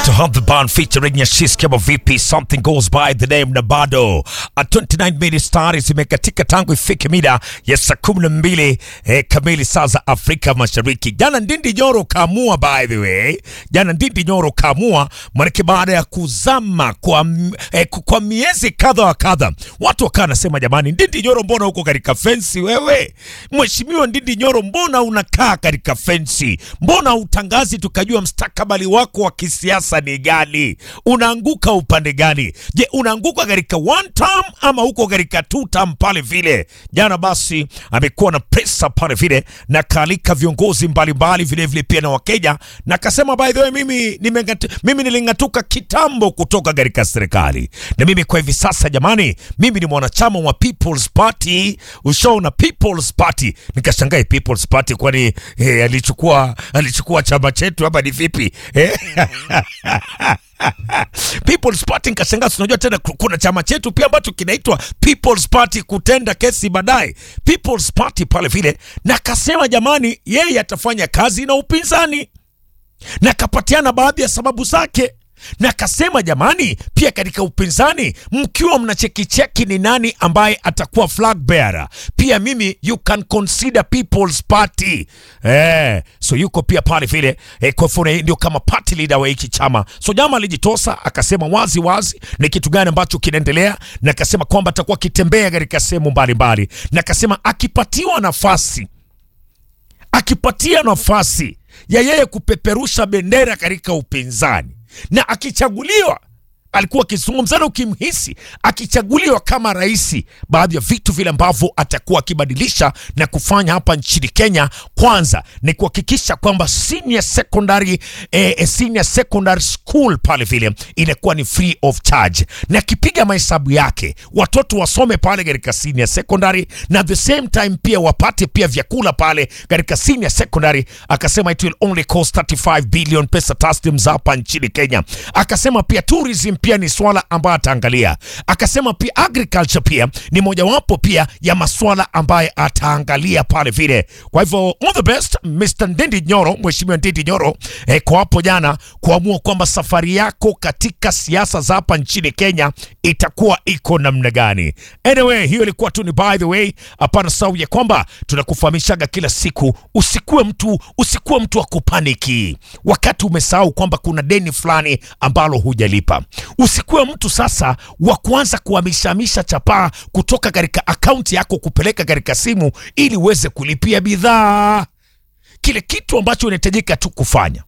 to have the band featuring Yashiski kama vipi, something goes by the name na bado A 29 minutes tayari zimekatika tangu ifike mida ya saa kumi na mbili eh, kamili saa za Afrika Mashariki. Jana Ndindi Nyoro kaamua, by the way, jana Ndindi Nyoro kaamua, manake baada ya kuzama kwa, m- eh, kwa miezi kadha wa kadha, watu wakawa nasema jamani, Ndindi Nyoro, mbona uko katika fensi wewe? Mheshimiwa Ndindi Nyoro, mbona unakaa katika fensi? Mbona utangazi tukajua mstakabali wako wa kisiasa ni gani? Unaanguka upande gani? Je, unaanguka katika one term ama uko katika two term pale vile? Jana basi amekuwa na presa pale vile na kaalika viongozi mbalimbali vile vile pia na Wakenya na akasema by the way, mimi nimengatu, mimi niling'atuka kitambo kutoka katika serikali na mimi kwa hivi sasa jamani, mimi ni mwanachama wa People's Party. Ushaona People's Party? Nikashangaa People's Party, kwani eh, alichukua alichukua chama chetu hapa ni vipi eh? People's Party nikashangaa, tunajua tena ku- kuna chama chetu pia ambacho kinaitwa People's Party kutenda kesi baadaye, People's Party pale vile, na akasema jamani, yeye atafanya kazi na upinzani na akapatiana baadhi ya sababu zake na akasema jamani, pia katika upinzani mkiwa mnachekicheki ni nani ambaye atakuwa flag bearer, pia mimi you can consider People's Party eh, so yuko pia pale vile eh, kwa hivyo ndio kama party leader wa hiki chama. So jama alijitosa akasema wazi wazi ni kitu gani ambacho kinaendelea, na akasema kwamba atakuwa akitembea katika sehemu mbalimbali, na akasema akipatiwa nafasi akipatia nafasi ya yeye kupeperusha bendera katika upinzani na akichaguliwa alikuwa akizungumza na ukimhisi akichaguliwa kama rais, baadhi ya vitu vile ambavyo atakuwa akibadilisha na kufanya hapa nchini Kenya, kwanza ni kuhakikisha kwamba senior secondary, eh, eh, senior secondary school pale vile inakuwa ni free of charge, na akipiga mahesabu yake watoto wasome pale katika senior secondary, na at the same time pia wapate pia vyakula pale katika senior secondary. Akasema it will only cost 35 billion pesa taslim za hapa nchini Kenya. Akasema pia tourism pia ni swala ambayo ataangalia. Akasema pia agriculture pia ni mojawapo pia ya maswala ambaye ataangalia pale vile. Kwa hivyo all the best Mr. Ndindi Nyoro, Mheshimiwa Ndindi Nyoro eh, kwa hapo jana kuamua kwamba safari yako katika siasa za hapa nchini Kenya itakuwa iko namna gani. Anyway, hiyo ilikuwa tu ni by the way, hapana sau ya kwamba tunakufahamishaga kila siku, usikuwe mtu usikuwe mtu wa kupaniki wakati umesahau kwamba kuna deni fulani ambalo hujalipa. Usikuwe mtu sasa wa kuanza kuhamishahamisha chapaa kutoka katika akaunti yako kupeleka katika simu ili uweze kulipia bidhaa. Kile kitu ambacho unahitajika tu kufanya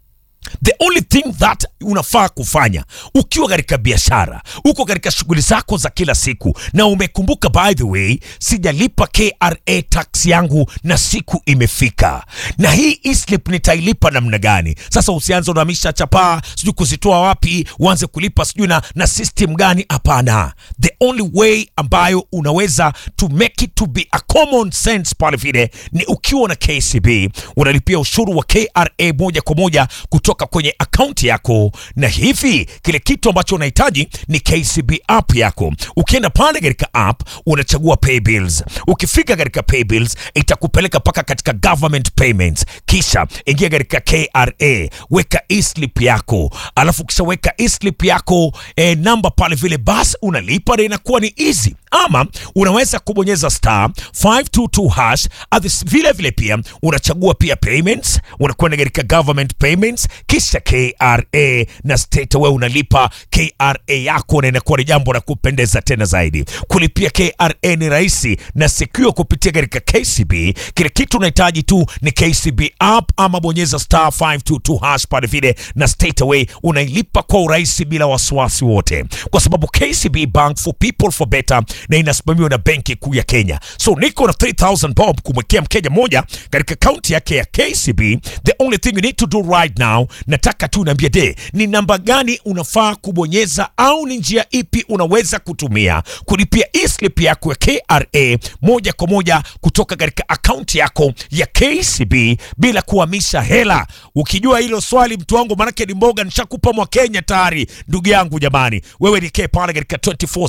the only thing that unafaa kufanya ukiwa katika biashara uko katika shughuli zako za kila siku na umekumbuka by the way sijalipa kra tax yangu na siku imefika na hii e-slip nitailipa namna gani sasa usianze unahamisha chapaa sijui kuzitoa wapi uanze kulipa sijui na, na system gani hapana the only way ambayo unaweza to make it to be a common sense pale vile ni ukiwa na kcb unalipia ushuru wa kra moja kwa moja kutoka kwenye akaunti yako na hivi kile kitu ambacho unahitaji ni kcb app yako ukienda pale katika app unachagua pay bills ukifika katika pay bills itakupeleka mpaka katika government payments kisha ingia katika kra weka eslip yako alafu ukishaweka eslip yako eh, namba pale vile basi unalipa na inakuwa ni easy ama unaweza kubonyeza star 522 hash Others- vile vile pia unachagua pia payments unakwenda katika government payments kisha kra na state wewe unalipa kra yako na inakuwa ni jambo la kupendeza tena zaidi kulipia kra ni rahisi na secure kupitia katika kcb kile kitu unahitaji tu ni kcb app ama bonyeza star 522 hash pale vile na state away unailipa kwa urahisi bila wasiwasi wote kwa sababu kcb bank for people for better na inasimamiwa na benki kuu ya kenya so niko na 3000 bob kumwekea mkenya moja katika akaunti yake ya kcb the only thing you need to do right now nataka tu niambie de ni namba gani unafaa kubonyeza au ni njia ipi unaweza kutumia kulipia eslip yako ya kra moja kwa moja kutoka katika akaunti yako ya kcb bila kuhamisha hela ukijua hilo swali mtu wangu manake ni mboga nishakupa mwa kenya tayari ndugu yangu jamani wewe nikee pale katika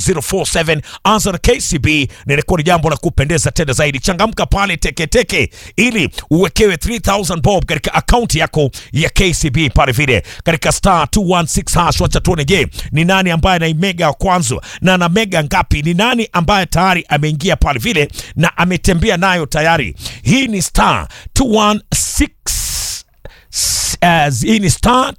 24047 anza na kcb na inakuwa ni jambo la kupendeza tena zaidi changamka pale teketeke ili uwekewe 3000 bob katika akaunti yako ya kcb pale vile katika star star 216 hash. Wacha tuone, je, ni nani ambaye anaimega wa kwanza na ana mega ngapi? Ni nani ambaye tayari ameingia pale vile na ametembea nayo tayari? Hii ni star 216 uh, hii ni star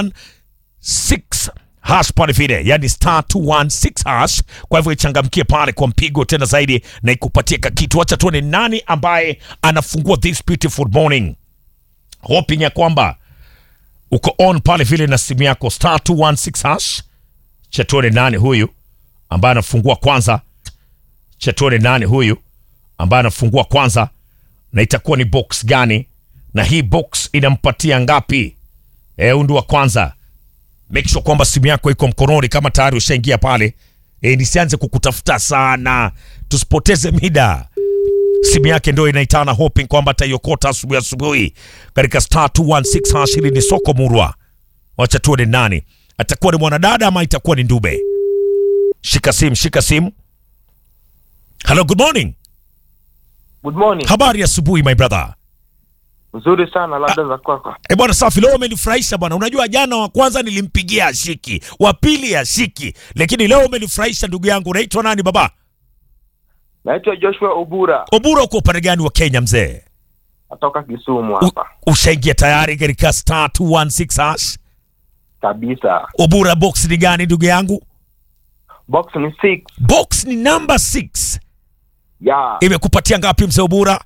216 hash pale vile, yani star 216 hash. Kwa hivyo ichangamkie pale kwa mpigo tena zaidi na ikupatie kakitu. Wacha tuone nani ambaye anafungua this beautiful morning, hoping ya kwamba uko on pale vile na simu yako star 216 hash. Cha tuone nani huyu ambaye anafungua kwanza, cha tuone nani huyu ambaye anafungua kwanza, na itakuwa ni box gani, na hii box inampatia ngapi? Eh, huyu ndio wa kwanza make sure kwamba simu yako iko mkononi kama tayari ushaingia pale e, nisianze kukutafuta sana tusipoteze mida simu yake ndio inaitana hoping kwamba ataiokota asubuhi asubuhi katika star 216 hash hili ni soko murwa wacha tuone nani atakuwa ni mwanadada ama itakuwa ni ndube shika simu shika simu hello good morning Good morning. habari ya asubuhi my brother Nzuri sana labda za kwako. E bwana, safi. Leo umenifurahisha bwana. Unajua jana wa kwanza nilimpigia ashiki, wa pili ashiki, lakini leo umenifurahisha ndugu yangu. Unaitwa nani baba? Naitwa Joshua Ubura, Obura, uko upande gani wa Kenya mzee? natoka Kisumu U- hapa. Ushaingia tayari katika star 216 hash? Kabisa. Obura, box ni gani ndugu yangu? Box ni 6. Box ni number 6. Yeah. Imekupatia ngapi mzee Obura?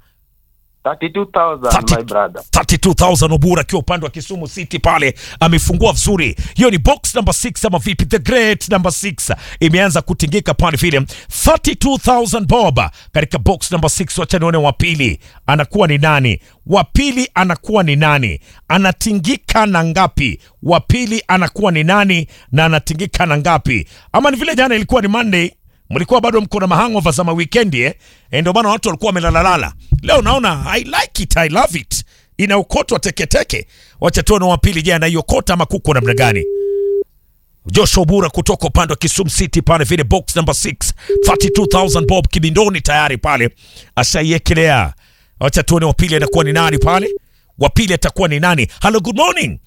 32,000 my brother. 32000 Obura akiwa upande wa Kisumu City pale amefungua vizuri. Hiyo ni box number 6 ama vipi? The great number 6 imeanza kutingika pale vile 32000 bob katika box number 6. Wacha nione wa pili anakuwa ni nani? Wa pili anakuwa ni nani? Anatingika na ngapi? Wa pili anakuwa ni nani na anatingika na ngapi? Ama ni vile jana ilikuwa ni Monday mlikuwa bado mko na mahangova za mawikendi eh? Eh, ndio maana watu walikuwa wamelalalala. Leo naona I like it, I love it, inaokotwa teketeke. Wacha tuone wa pili, je, anaiokota ama kuko namna gani? Joshua Obura kutoka upande wa Kisumu City pale vile box number 6 32000 bob kibindoni tayari pale ashaiekelea. Wacha tuone wa pili anakuwa ni nani pale. Wa pili atakuwa ni nani? Hello, good morning.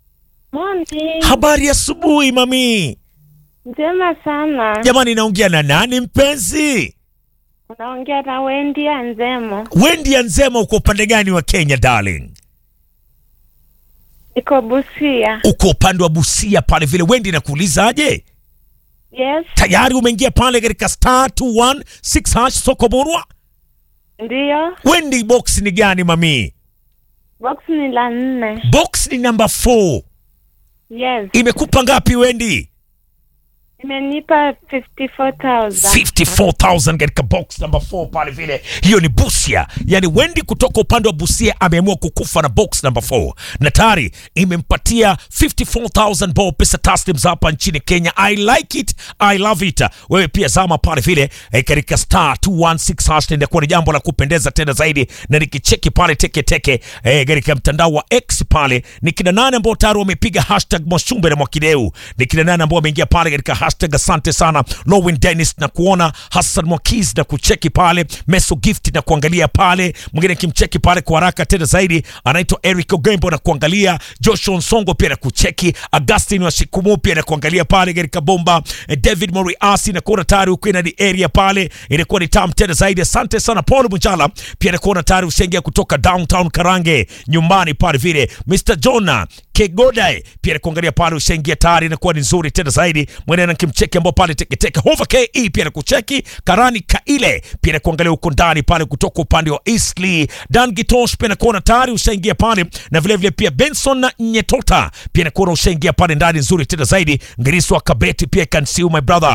Morning. Habari ya asubuhi mami. Njema sana. Jamani, naongea na nani mpenzi? Unaongea na Wendy ya Nzemo. Wendi ya Nzema, uko upande gani wa Kenya darling? Iko Busia. Uko upande wa Busia pale vile. Wendi, nakuulizaje, Yes, tayari umeingia pale katika star 216 hash soko Murwa? ndiyo. Wendi, box ni gani mami? Box ni la nne. Box ni number 4. Yes. Imekupa ngapi Wendi? Imenipa 54,000. 54000 katika box number 4 pale vile. Hiyo ni Busia, yani Wendi kutoka upande wa Busia ameamua kukufa na box number 4 na tayari imempatia 54000 bob pesa taslim za hapa nchini Kenya. I like it, I love it. Wewe pia zama pale vile eh, katika star 216 hash, inakuwa ni jambo la kupendeza tena zaidi, na nikicheki pale teke teke eh, katika mtandao wa X pale ni kina nane ambao tayari wamepiga hashtag Mwashumbe na Mwakideu, ni kina nane ambao wameingia pale katika hashtag asante sana Lowin Dennis na kuona Hassan Mwakiz na kucheki pale Meso Gift na kuangalia pale mwingine kimcheki pale kwa haraka tena zaidi anaitwa Eric Ogembo na kuangalia Joshua Nsongo pia na kucheki Augustine wa Shikumu pia na kuangalia pale katika bomba eh, David Moriasi na kuona tayari uko in the area pale inakuwa ni tam tena zaidi asante sana Paul Mujala pia na kuona tayari ushaingia kutoka downtown Karange nyumbani pale vile Mr Jona Kegodae pia na kuangalia pale ushaingia tayari inakuwa ni nzuri tena zaidi mwenye na kimcheki ambao pale teketeke Hova KE pia na kucheki Karani Kaile pia na kuangalia huko ndani pale kutoka upande wa Eastleigh Dan Gitosh pia na kuona tayari ushaingia pale na vile vile pia Benson na Nyetota pia na kuona ushaingia pale ndani nzuri tena zaidi Ngiriso wa Kabeti pia can see you my brother